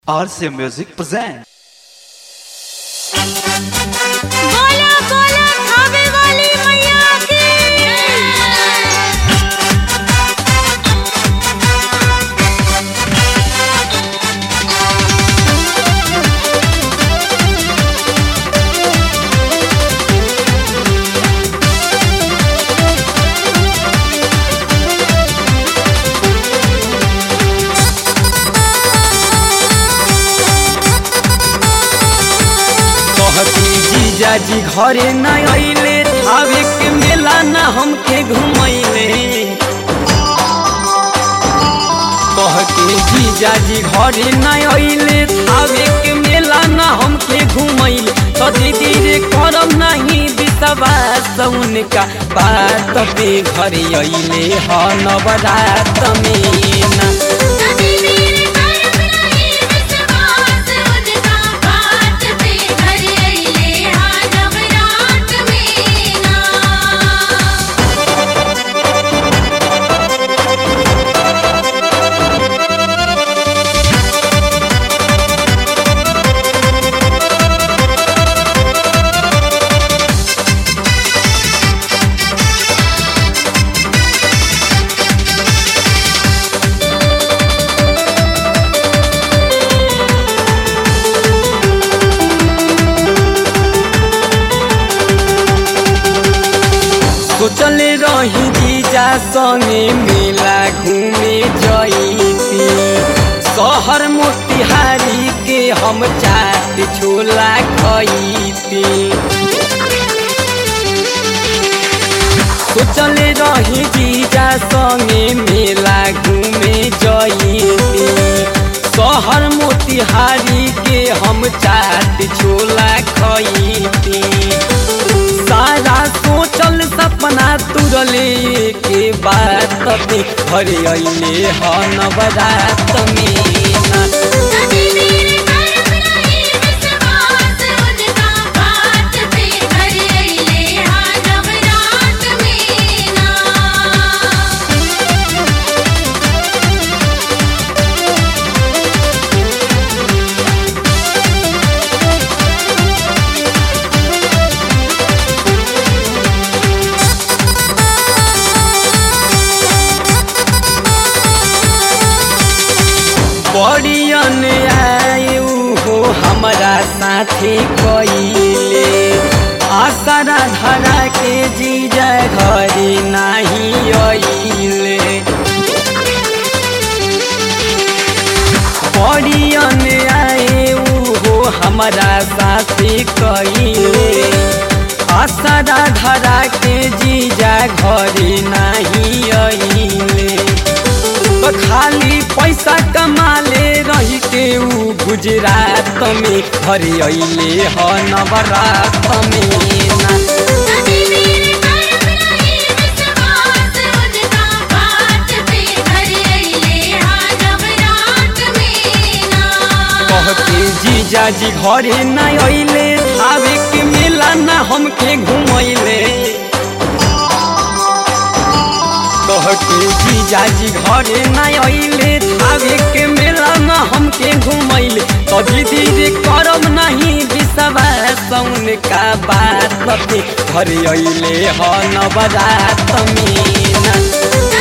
RC Music presents. बोला बोला खावे वाली मैया की कहती जीजाजी घरे न अइले थावे के मेला न हमके घुमैले कह के जीजाजी घरे न अइले थावे के मेला न हमके घुमैले तो दीदी रे करम नहीं विश्वास उनका बात पे घरे अइले ह नवरात में ना नदी वीर करम नहीं विश्वास उनका बात पे घर अइले हा नवरात में ना सोचले रही जीजा संगे मेला घूमे जईती शहर मोतिहारी के हम चाट छोला खईती सोचले रही जीजा संगे मेला घूमे जईती शहर मोतिहारी के हम चाट छोला खईती सारा सोचल सपना तुरले के बात पे घरे अइले ह नवरात में ना नदी वीर करम नहीं विश्वास उनका बात पे घर अइले हा नवरात में ना बड़ियन आयु हो हमारा साथी कइले आसरा धरा के जीजा घरे नाही अइले बड़ियन आयु हो हमारा साथी कइले आसरा धरा के जीजा घरे नाही अइले तो खाली पैसा कमाले रही के ऊ गुजरात में घरे अइले ह नवरात में ना नदी वीर करम नहीं विश्वास उनका बात पे घर अइले हा नवरात में ना कह के जीजाजी घरे न अइले आवे के मेला न हमके घुमैले कह के जीजाजी घरे न अइले आवे के मेला न हमके घुमैले तो दीदी रे करम नहीं विश्वास उनका बात पे घरे अइले ह नवरात में ना